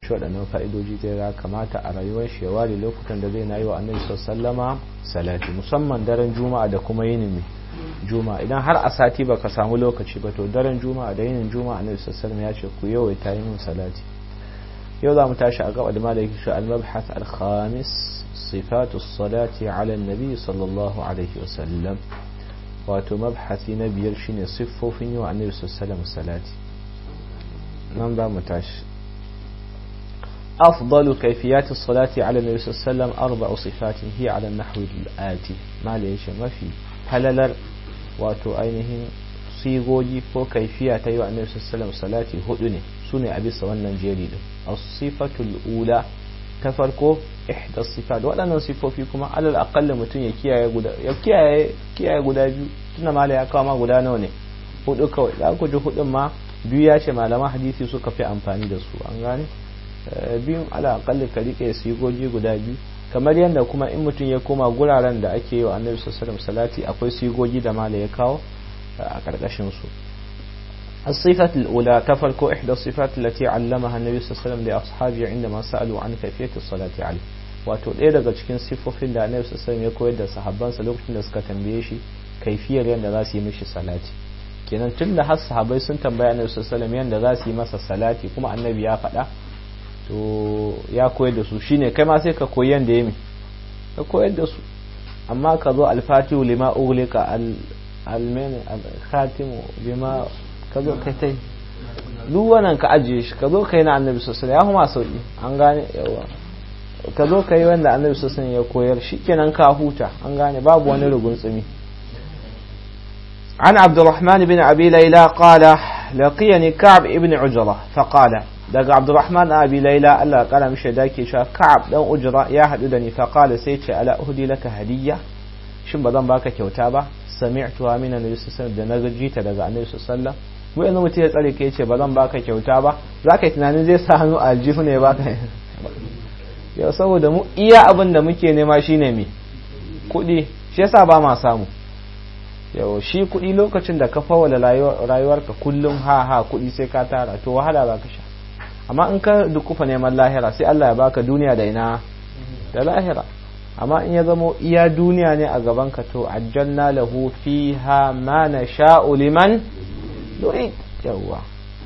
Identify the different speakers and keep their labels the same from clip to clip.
Speaker 1: ci waɗannan fa'idoji zai ya kamata a rayuwar shi ya ware lokutan da zai na yi wa annabi sallama salati musamman daren juma'a da kuma yinin juma'a idan har a sati ba ka samu lokaci ba to daren juma'a da yinin juma'a annabi sallama ya ce ku yawaita yi min salati yau za mu tashi a gaba da malaki shi al-mabhath al-khamis sifatu salati ala nabi sallallahu alaihi wasallam wato mabhasi na biyar shine siffofin yi wa annabi sallallahu salati nan za mu tashi أفضل كيفيات الصلاة على النبي صلى الله عليه وسلم أربع صفات هي على النحو الآتي ما ليش ما في هللر واتو أينهم sigogi ko kaifiya ta yi wa annabi sallallahu salati hudu ne su ne a bisa wannan jeri din as-sifatul ula ta farko ihda sifat waɗannan sifofi kuma alal aqalla mutum ya kiyaye guda ya kiyaye kiyaye guda biyu tunda mala ya kawo ma guda nawa ne hudu kawai za ku ji hudun ma biyu ya ce malaman hadisi suka fi amfani da su an gane biyun ala aqalla ka rike sigogi guda biyu kamar yadda kuma in mutum ya koma guraren da ake yi wa annabi sallallahu salati akwai sigogi da mala ya kawo a karkashin su الصفة الأولى تفرق إحدى الصفات التي علمها النبي صلى الله عليه وسلم لأصحابه عندما سألوا عن كيفية الصلاة عليه wato ɗaya daga cikin siffofin da annabi sallallahu ya koyar da sahabbansa lokacin da suka tambaye shi kaifiyar yadda za su yi mishi salati kenan tun da har sahabbai sun tambaya annabi sallallahu yadda za su yi masa salati kuma annabi ya faɗa to ya koyar da su shine kai ma sai ka koyi yadda ya mi ka koyar da su amma ka zo alfatihu lima ughliqa al almene khatimu bima ka zo kai tai duk wannan ka ajiye shi ka zo kai na annabi sosai ya kuma sauki an gane yawa ka zo kai wanda annabi sosai ya koyar shikenan ka huta an gane babu wani rugun tsumi عن عبد الرحمن بن أبي ليلى قال لقيني كعب ابن عجرة فقال دق عبد الرحمن أبي ليلى ألا قال مش داكي شاف كعب دون أجرة يا حدودني فقال سيتش ألا أهدي لك هدية شن بدن باك كوتابة سمعتها من النبي صلى الله عليه وسلم da na jita daga annabi sallallahu mu yanzu mutum ya tsare ke ce ba zan baka kyauta ba za ka yi tunanin zai sa hannu a aljihu ne ba ka yau saboda mu iya abin da muke nema shine me kuɗi shi yasa ba ma samu yau shi kuɗi lokacin da ka fawala rayuwarka kullum ha ha kuɗi sai ka tara to wahala za ka sha amma in ka dukufa neman lahira sai Allah ya baka duniya da ina da lahira amma in ya zamo iya duniya ne a gaban ka to ajjalna lahu fiha ma nasha'u liman nurid yawa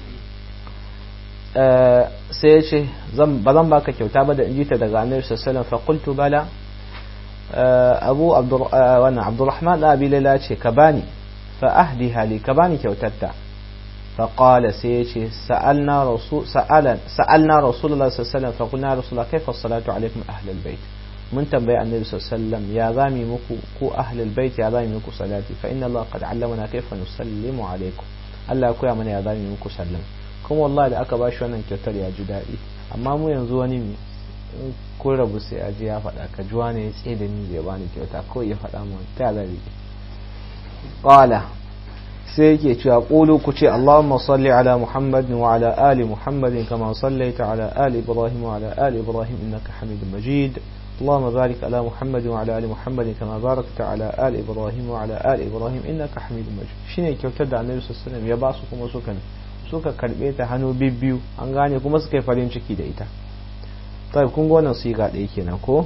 Speaker 1: sai ya ce ba zan baka kyauta ba da injita daga annabi sallallahu alaihi wasallam fa qultu bala abu wannan abdurrahman da abi lala ce ka bani fa ahdi hali ka bani kyautatta fa qala sai ya ce sa'alna rasul sa'alan sa'alna rasulullah sallallahu alaihi wasallam fa qulna rasulullah kayfa salatu alaikum ahlul bait mun tambayi annabi sallallahu alaihi wasallam ya zami muku ku ahlul bait ya zami muku salati fa inna allah qad allamana kayfa nusallimu alaikum Allah ya koya mana ya zami muku sallam kuma wallahi da aka bashi wannan kyautar ya ji daɗi amma mu yanzu wani ko rabu sai a ji ya faɗa ka ji wani ya tsaye da ni zai bani kyauta ko ya faɗa mu ta zari qala sai yake cewa qulu ku ce Allahumma salli ala Muhammad wa ala ali Muhammad kama sallaita ala ali Ibrahim wa ala ali Ibrahim innaka Hamidum Majid اللهم بارك على محمد وعلى ال محمد كما باركت على ال ابراهيم وعلى ال ابراهيم انك حميد مجيد shine kyautar da Annabi sallallahu alaihi wasallam ya ba su kuma suka suka karbe ta hannu bibbiyu an gane kuma suka yi farin ciki da ita طيب kun ga wannan siga ɗaya kenan ko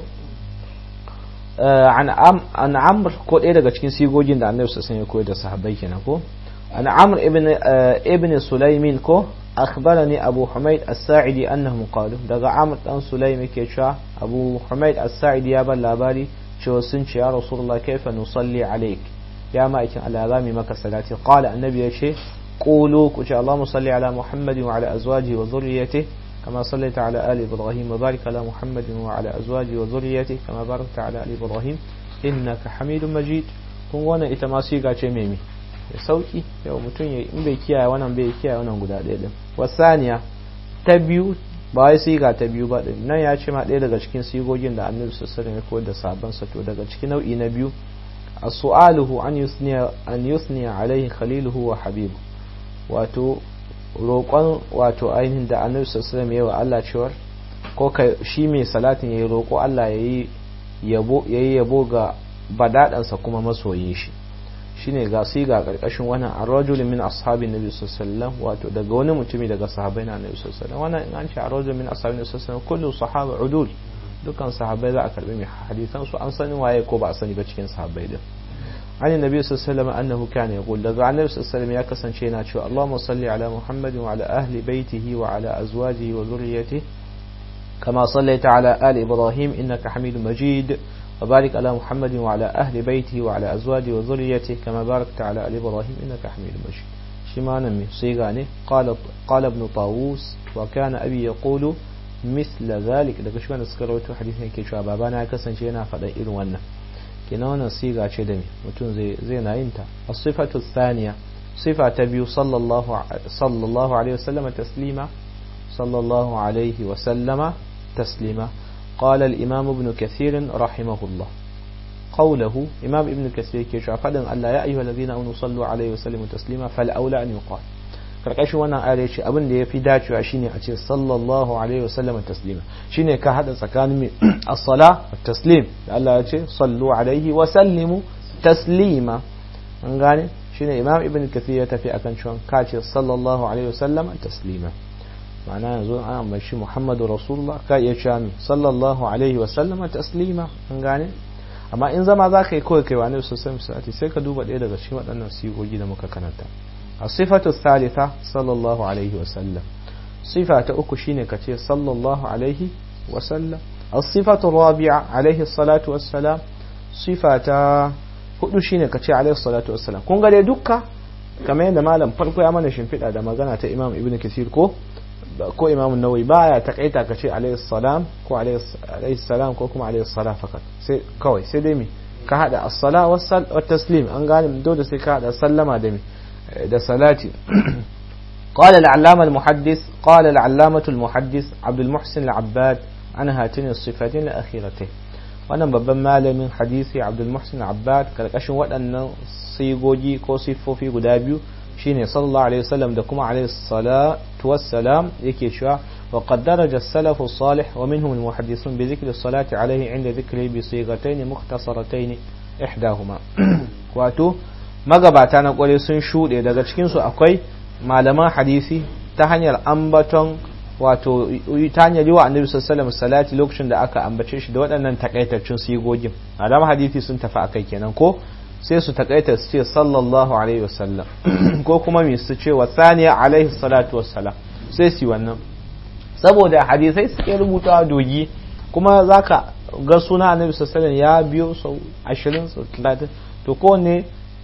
Speaker 1: an amr ko ɗaya daga cikin sigogin da annabi sassan ya koyar da sahabbai kenan ko an amr ibn ibn sulaimin ko akhbarani abu humaid as-sa'idi annahum qalu daga amr dan sulaim yake cewa abu humaid as-sa'idi ya ban labari cewa sun ce ya rasulullah kaifa nusalli alayk ya ma'aikin Allah zami maka salati qala annabi ya ce qulu ku ce allahumma salli ala muhammadin wa ala azwajihi wa dhurriyyatihi كما صليت على آل إبراهيم وبارك على محمد وعلى أزواجه وذريته كما باركت على آل إبراهيم إنك حميد مجيد kun wannan ita ma siga ce mai mi ya sauki yau mutum ya in bai kiyaye wannan bai kiyaye wannan guda ɗaya din wasaniya ta biyu ba wai siga ta biyu ba din nan ya ce ma ɗaya daga cikin sigogin da annabi sallallahu alaihi wasallam ya koyar da sabon sa to daga cikin nau'i na biyu as-su'aluhu an yusniya an yusniya alaihi khaliluhu wa habibu wato roƙon wato ainihin da annabi sallallahu alaihi wa Allah cewar ko shi mai salatin yayi roƙo Allah yayi yabo yayi yabo ga badadansa kuma masoyin shi shine ga sai ga karkashin wannan ar-rajul min ashabin nabi sallallahu alaihi wasallam wato daga wani mutumi daga sahabbai na nabi sallallahu alaihi wasallam wannan in an ce ar-rajul min ashabin nabi sallallahu alaihi wasallam kullu sahaba udul dukkan sahabbai za a karbi mai hadisan su an sani waye ko ba a sani ba cikin sahabbai din عن النبي صلى الله عليه وسلم أنه كان يقول لذا عن النبي صلى الله عليه وسلم يكسن شينا شو اللهم صل على محمد وعلى أهل بيته وعلى أزواجه وذريته كما صليت على آل إبراهيم إنك حميد مجيد وبارك على محمد وعلى أهل بيته وعلى أزواجه وذريته كما باركت على آل إبراهيم إنك حميد مجيد شما نمي صيغاني قال قال ابن طاووس وكان أبي يقول مثل ذلك daga shi wanda suka rawaito hadisin yake cewa babana ya kasance yana faɗa irin wannan kenan wannan siga ce da me mutum zai zai na yin ta as-sifatu thaniya sifa ta biyu sallallahu sallallahu alaihi wasallam taslima sallallahu alaihi wasallama taslima قال الإمام ابن كثير رحمه الله قوله إمام ابن كثير كيشو فدن الله يا أيها الذين آمنوا صلوا عليه وسلموا تسليما فالأولى أن يقال karkashin wannan ayar ce abin da ya fi dacewa shine a ce sallallahu alaihi wasallam taslima shine ka hada tsakanin as-sala taslim da Allah ya ce sallu alaihi wa sallimu taslima an gane shine imam ibn kathir ya tafi akan cewa ka ce sallallahu alaihi wasallam taslima ma'ana yanzu an ambaci muhammadu rasulullah ka iya cewa mi sallallahu alaihi wasallam taslima an gane amma in zama za ka yi kawai kai wa ne sosai sai ka duba ɗaya daga cikin waɗannan sigogi da muka karanta الصفة الثالثة صلى الله عليه وسلم صفة أكشين كتير صلى الله عليه وسلم الصفة الرابعة عليه الصلاة والسلام صفة هدوشين كتير عليه الصلاة والسلام كون قال يدوكا كما يند مالم فرقو يا من شنفت هذا ما قالت إمام ابن كثير كو ko imam an-nawawi baya takaita ka ce alayhi salam ko alayhi salam ko kuma alayhi salam fakat sai kawai sai dai mi ka hada as-sala was taslim an gane dole sai ka hada sallama da mi ده صلاتي قال العلامة المحدث قال العلامة المحدث عبد المحسن العباد عن هاتين الصفتين الأخيرتين wannan babban malamin hadisi Abdul Muhsin Abbad karkashin waɗannan sigogi ko siffofi guda biyu shine sallallahu alaihi wasallam da kuma alaihi salatu wassalam yake cewa wa qad daraja as-salaf as-salih wa minhum al-muhaddisun bi dhikri as-salati alaihi inda dhikri bi sigatayn mukhtasaratayn ihdahuma wato magabata na kware sun shuɗe daga cikinsu akwai malaman hadisi ta hanyar ambaton wato ta hanyar yi wa annabi sallallahu salati lokacin da aka ambace shi da waɗannan takaitaccen sigogin malaman hadisi sun tafi akai kenan ko sai su takaita su ce sallallahu alaihi wasallam ko kuma mi su ce wa saniya alaihi salatu wassalam sai su wannan saboda hadisai suke rubuta dogi kuma zaka ga suna annabi sallallahu ya biyo sau 20 sau 30 to kowanne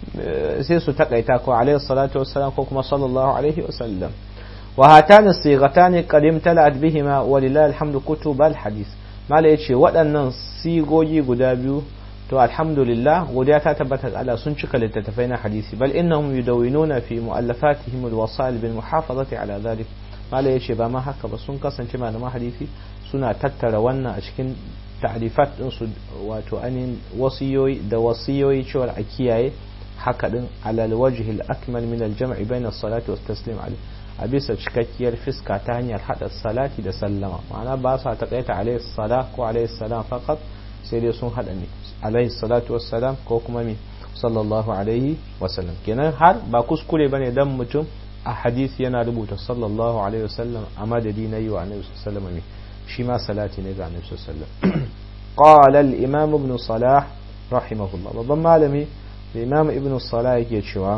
Speaker 1: sai su takaita ko alaihi salatu wassalam ko kuma sallallahu alaihi wasallam wa hatani sighatani qad imtala'at bihima walillahi alhamdu kutub alhadith mala yace waɗannan sigogi guda biyu to alhamdulillah godiya ta tabbata ga Allah sun cika littattafai na hadisi bal innahum yudawwinuna fi mu'allafatihim alwasail bil muhafazati ala dhalik mala yace ba ma haka ba sun kasance malaman hadisi suna tattara wannan a cikin ta'rifat din su wato anin wasiyoyi da wasiyoyi cewa a kiyaye haka din alal wajhil akmal min al jam'i bayna as-salati was taslim alayhi a bisa cikakkiyar fiska ta hanyar hada salati da sallama ma'ana ba sa takaita alayhi sala ko alayhi salam faqat sai dai sun hada ne alayhi salatu was salam ko kuma mi sallallahu alaihi wasallam kenan har ba kuskure bane dan mutum a hadisi yana rubuta sallallahu alaihi wasallam a madadi na yi wa annabi sallallahu alaihi shi ma salati ne ga annabi sallallahu alaihi wasallam qala al-imam ibn salah rahimahullah babban malami الإمام ابن الصلاة يكيشوا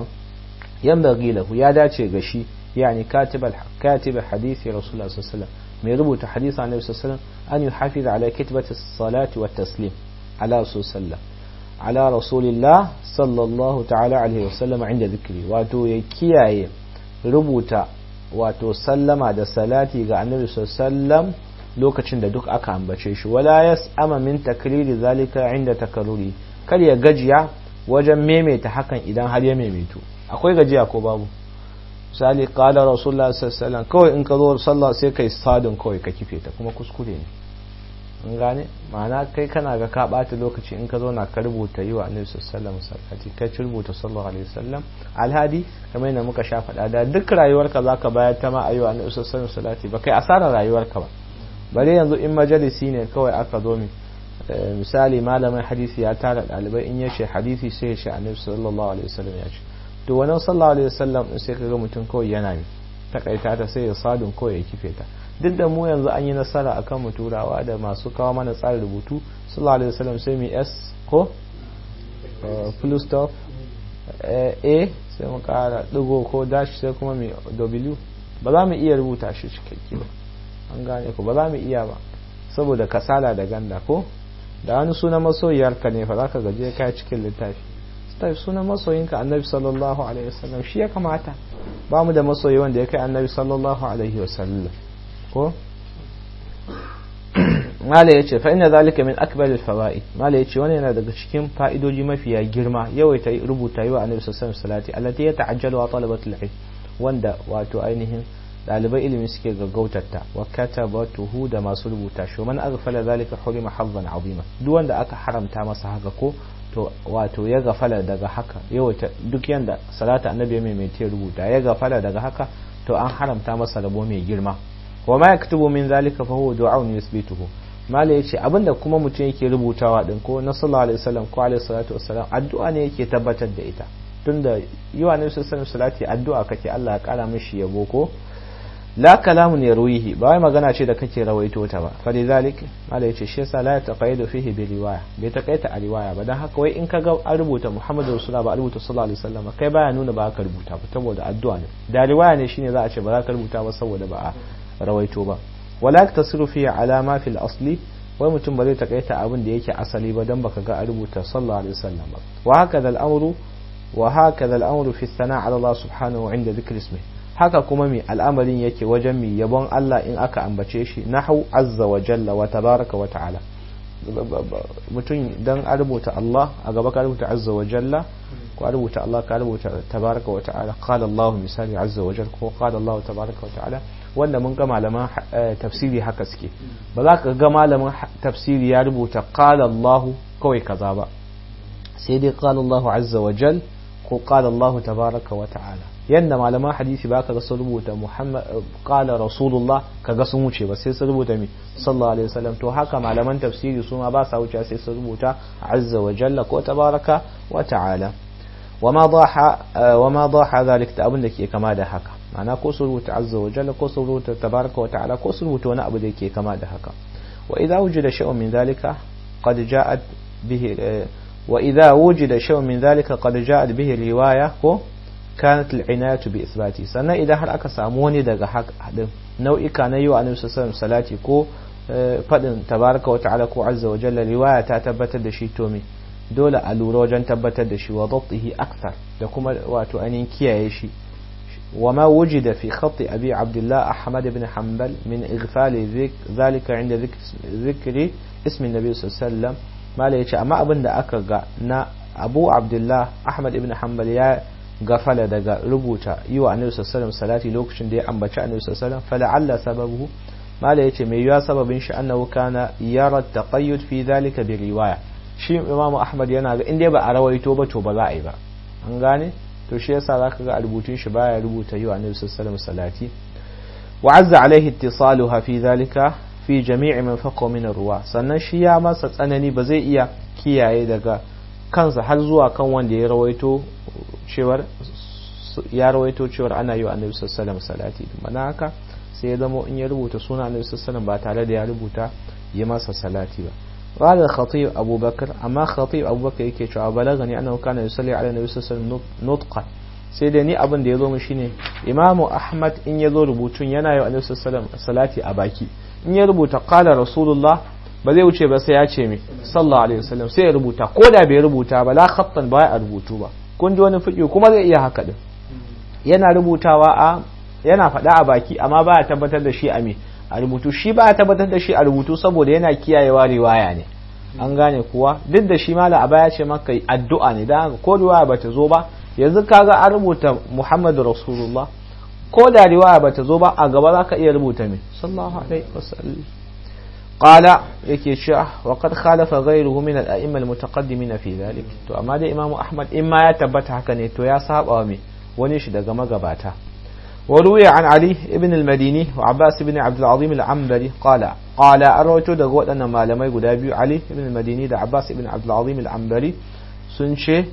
Speaker 1: ينبغي له يا داتي غشي يعني كاتب كاتب حديث رسول الله صلى الله عليه وسلم من يربط حديث عن النبي صلى الله عليه وسلم أن يحافظ على كتبة الصلاة والتسليم على رسول الله على رسول الله صلى الله تعالى عليه وسلم عند ذكري واتو يكياي ربط واتو سلم da salati ga annabi sallallahu lokacin da duk aka ambace shi wala yas'ama min takriri zalika inda takarruri kar ya gajiya wajen maimaita hakan idan har ya maimaitu akwai gajiya ko babu misali qala rasulullah sallallahu alaihi kawai in ka zo sallah sai kai sadin kawai ka kife ta kuma kuskure ne in gane ma'ana kai kana ga ka bata lokaci in ka zo na ka rubuta yi wa annabi sallallahu alaihi wasallam ka rubuta sallallahu alaihi wasallam alhadi kamar yadda muka sha faɗa da duk rayuwarka zaka bayar ta ma ayi wa annabi sallallahu alaihi wasallam ba kai asarar rayuwarka ba bare yanzu in majalisi ne kawai aka zo mi misali malamin hadisi ya tara ɗalibai in ya ce hadisi sai ya ce annabi sallallahu alaihi wasallam ya ce to wannan sallallahu alaihi wasallam sai kaga mutum kawai yana ne takaita ta sai ya sadun kawai ya kife ta duk da mu yanzu an yi nasara akan mu turawa da masu kawo mana tsarin rubutu sallallahu alaihi wasallam sai mu s ko full stop a sai mu kara digo ko dash sai kuma mu w ba za mu iya rubuta shi cikakke ba an gane ko ba za mu iya ba saboda kasala da ganda ko da wani sunan masoyiyarka ne fa zaka gaje kai cikin littafi sai sunan masoyinka annabi sallallahu alaihi wasallam shi ya kamata ba mu da masoyi wanda ya kai annabi sallallahu alaihi wasallam ko mala ya ce fa'ina zalika min akbar al-fawaid mala ya ce wani yana daga cikin fa'idoji mafiya girma yawaita rubuta yi wa annabi sallallahu alaihi wasallam salati allati ya ta'ajjalu wa talabatul ilm wanda wato ainihin dalibai ilimi suke gaggautarta wa katabatuhu da masu rubuta shi man aghfala zalika hurima hazzan azima duk wanda aka haramta masa haka ko to wato ya gafala daga haka yawaita duk yanda salata annabi mai mai rubuta ya gafala daga haka to an haramta masa rabo mai girma wa ma yaktubu min zalika fa huwa du'aun yusbituhu mala yace abinda kuma mutum yake rubutawa din ko na sallallahu alaihi wasallam ko alaihi salatu wassalam addu'a ne yake tabbatar da ita tunda yi wa nabi sallallahu salati addu'a kake Allah ya kara mishi yabo ko la kalamun yarwihi ba wai magana ce da kake rawaito ta ba fa lidhalik mala yace shi yasa la taqayidu fihi bi riwaya bai takaita a riwaya ba dan haka wai in kaga an rubuta Muhammadu rasulullah ba a rubuta sallallahu alaihi wasallam kai baya nuna ba ka rubuta ba saboda addu'a ne da riwaya ne shine za a ce ba za ka rubuta ba saboda ba a rawaito ba wala tasiru fi alama fil asli wai mutum ba zai takaita abin da yake asali ba dan baka ga a rubuta sallallahu alaihi wasallam ba wa hakaza al-amru wa hakaza al-amru fi thana ala Allah subhanahu inda dhikr ismi haka kuma mi al'amarin yake wajen mi yabon Allah in aka ambace shi nahu azza wa jalla wa tabaraka wa ta'ala mutum dan a rubuta Allah a gaba ka rubuta azza wa jalla ko a rubuta Allah ka rubuta tabaraka wa ta'ala qala Allah misali azza wa jalla ko qala Allah tabaraka wa ta'ala wanda mun ga malaman tafsiri haka suke ba za ka ga malamin tafsiri ya rubuta qala Allah kawai kaza ba sai dai qala Allah azza wa jalla ko qala Allah tabaraka wa ta'ala yanda malaman hadisi ba ka ga sun rubuta Muhammad qala Rasulullah kaga sun wuce ba sai sun rubuta mi sallallahu alaihi wasallam to haka malaman tafsiri su ma ba sa wuce sai sun rubuta azza wa jalla ko tabaraka wa ta'ala wama dhaha wama dhaha zalik ta abin da ke kama da haka ma'ana ko sun rubuta azza wa jalla ko sun rubuta tabaraka wa ta'ala ko sun rubuta wani abu da ke kama da haka wa idza wujida shay'un min zalika qad ja'at bihi wa idza wujida shay'un min zalika qad ja'at bihi riwaya ko kanat al'inayatu bi isbati sannan idan har aka samu wani daga hadin nau'ika na yi wa annabi sallallahu salati ko fadin tabaraka wa ta'ala ko azza wa jalla riwaya ta tabbatar da shi to me dole a lura wajen tabbatar da shi wa dabtihi akthar da kuma wato ainihin kiyaye shi وما وجد في خط أبي عبد الله أحمد بن حنبل من إغفال ذلك عند ذكر, ذكر اسم النبي صلى الله عليه وسلم ما ليش أما أبن دا أكا نا أبو عبد الله أحمد بن حنبل يا gafala daga rubuta yi wa annabi sallallahu salati lokacin da ya ambaci annabi sallallahu fala'alla sababu mala yace mai yiwa sababin shi annahu kana yara taqayyud fi dhalika bi riwaya shi imamu ahmad yana ga inda ba a rawaito ba to ba za a yi ba an gane to shi yasa zaka ga a rubutun shi baya rubuta yi wa annabi sallallahu salati wa azza alaihi ittisaluha fi dhalika fi jami'i man faqa min ruwa sannan shi ya masa tsanani ba zai iya kiyaye daga kansa har zuwa kan wanda ya rawaito cewar ya rawaito cewar ana yi wa annabi sallallahu salati mana haka sai ya zama in ya rubuta suna annabi sallallahu ba tare da ya rubuta yi masa salati ba قال الخطيب أبو بكر أما خطيب أبو بكر yake cewa balagani annahu kana yusalli ala nabi sallallahu alaihi wasallam nutqan sai da ni abin da yazo mu shine Imam Ahmad in yazo rubutun yana yi wa annabi sallallahu alaihi salati a baki in ya rubuta qala rasulullah ba zai wuce ba sai ya ce mi sallallahu alaihi wasallam sai ya rubuta ko da bai rubuta ba la khattan ba a rubutu ba kun ji wani fiƙi kuma zai iya haka din yana rubutawa a yana faɗa a baki amma ba ya tabbatar da shi a me a rubutu shi ba ya tabbatar da shi a rubutu saboda yana kiyayewa riwaya ne an gane kuwa duk da shi mala a baya ce maka addu'a ne dan ko riwaya bata zo ba yanzu kaga an rubuta Muhammadu Rasulullah ko da riwaya bata zo ba a gaba zaka iya rubuta me sallallahu alaihi wasallam قال yake cewa وقد خالف غيره من الائمه المتقدمين في ذلك to amma dai imamu ahmad in ma ya tabbata haka ne to ya saba wa me wani shi daga magabata وروي عن علي ابن المديني وعباس بن عبد العظيم العنبري قال قال أرويت دقوت أن ما لم يقول أبي علي ابن المديني دا عباس بن عبد العظيم العنبري سنشي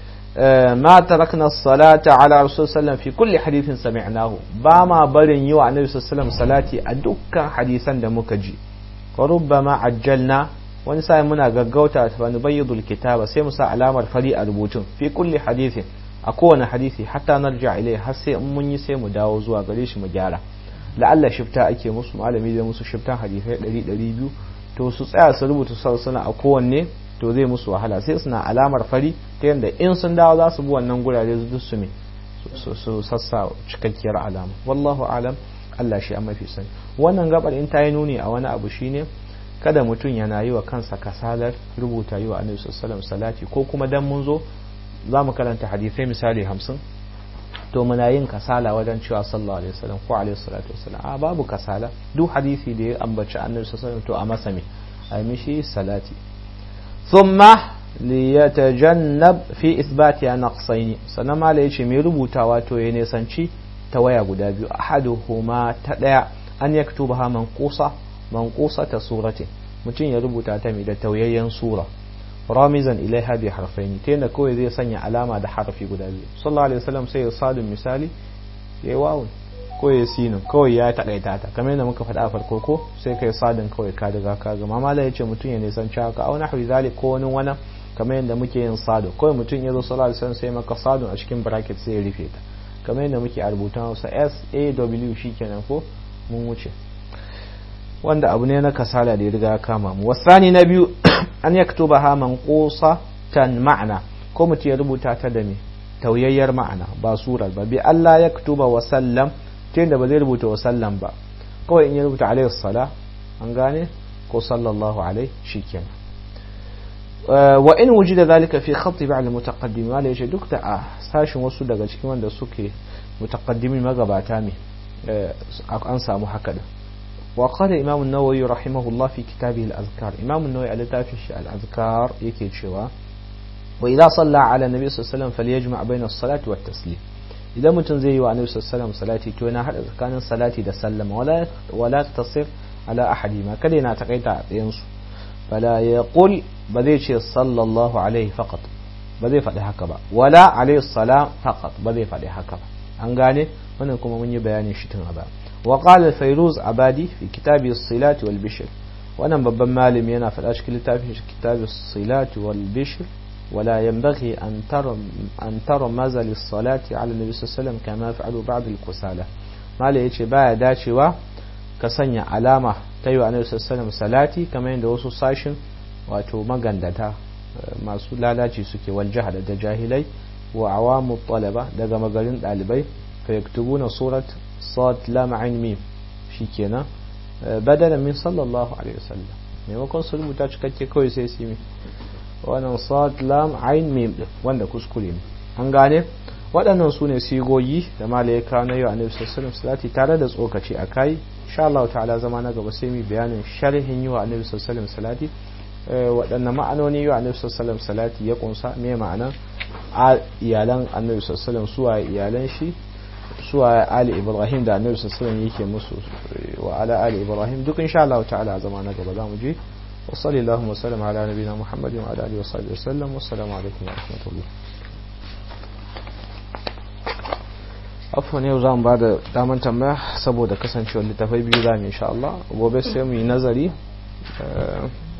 Speaker 1: ما تركنا الصلاة على رسول الله صلى الله عليه وسلم في كل حديث سمعناه باما برن يوى النبي صلى الله عليه وسلم صلاتي أدوكا حديثا دمكجي وربما عجلنا wani sa'in muna gaggauta fa nubayyidul kitaba sai mu sa alamar fari a rubutun fi kulli hadithin a kowane hadisi hatta narja ilai har sai in mun yi sai mu dawo zuwa gare shi mu gyara la'alla shifta ake musu malami zai musu shiftan hadisai 100 to su tsaya su rubuta suna a kowanne to zai musu wahala sai suna alamar fari ta yadda in sun dawo za su bi wannan gurare su duk su me su sassa cikakkiyar alama wallahu alam Allah shi an mafi sani wannan gabar in ta yi nuni a wani abu shine kada mutum yana yi wa kansa kasalar rubuta yi wa annabi sallallahu salati ko kuma dan mun zo za mu karanta hadisai misali hamsin to muna yin kasala wajen cewa sallallahu alaihi wasallam ko alaihi salatu wasallam a babu kasala duk hadisi da ya ambaci annabi sallallahu to a masa me a mishi salati thumma liyatajannab fi ithbati naqsayn sannan mala yace mai rubutawa to ya nisanci ta waya guda biyu ahaduhuma ta daya an yaktubaha manqusa manqusa ta suratin mutum ya rubuta ta mai da tauyayyen sura ramizan ilaiha bi harfaini ta yadda kawai zai sanya alama da harfi guda biyu sallallahu alaihi wasallam sai ya sadun misali ya wawun ko ya sinin kawai ya takaita ta kamar yadda muka faɗa a farko ko sai kai sadun kawai ka daga ka ga mamala yace mutum ya nisan haka au nahwi zalik ko wani wani kamar yadda muke yin sadu kawai mutum ya zo sallallahu alaihi wasallam sai maka sadun a cikin bracket sai ya rufe ta kamar yadda muke a rubutan sa S A W shikenan ko mun wuce wanda abu ne na kasala da ya riga ya kama mu wasani na biyu an yaktuba ha manqusa tan ma'ana ko mutum ya rubuta ta da me tauyayyar ma'ana ba surar ba bi Allah yaktuba wa sallam ta da ba zai rubuta wa sallam ba kawai in ya rubuta alaihi sala an gane ko sallallahu alaihi shikenan wa in wujida zalika fi khatti ba'd al-mutaqaddim wala yace duk da a sashin wasu daga cikin wanda suke mutaqaddimin magabata ne an samu haka din وقال إمام النووي رحمه الله في كتابه الأذكار إمام النووي على تافش الأذكار يكي شوا وإذا صلى على النبي صلى الله عليه وسلم فليجمع بين الصلاة والتسليم إذا متن زي النبي صلى الله عليه وسلم صلاتي تونا هل كان صلاتي دا سلم ولا ولا تقتصر على أحد ما كلنا تقيت ينسو فلا يقول بذيش صلى الله عليه فقط بذي فدي هكذا ولا عليه الصلاة فقط بذي فدي هكذا أنغاني wannan kuma mun yi bayanin shi tun a baya وقال الفيروز عبادي في كتاب الصلاة والبشر وانا babban malami yana faɗa cikin littafin shi kitab الصلاة والبشر ولا ينبغي أن ترى أن ترى مزل الصلاة على النبي صلى الله عليه وسلم كما يفعل بعض الكسالى mala yace baya dacewa ka sanya alama ta yi wa annabi sallallahu alaihi salati kamar yadda wasu sashin wato magandata masu lalaci suke wal jahada da jahilai wa awamu talaba daga magarin dalibai fa yaktubuna surat صاد لام عين ميم shikenan badala min sallallahu alaihi wasallam maimakon su rubuta cikakke kawai sai su yi wannan sad lam ain mim din wanda kuskure ne an gane waɗannan su ne sigogi da malaika na yau annabi sallallahu alaihi salati tare da tsokaci a kai insha Allah ta'ala zama na gaba sai mu bayanin sharhin yau annabi sallallahu alaihi salati waɗanne ma'anoni yau annabi sallallahu alaihi salati ya kunsa me ma'ana a iyalan annabi sallallahu alaihi suwa iyalan shi suwa ali ibrahim da annabi sallallahu yake musu wa ala ali ibrahim duk insha Allah ta'ala zama na gaba zamu je wa sallallahu wa sallam ala nabiyina muhammadin wa ala alihi wa sahbihi wasallam wassalamu alaikum wa rahmatullah afwan yau zamu bada daman tambaya saboda kasancewar littafai biyu zamu insha Allah gobe sai mu yi nazari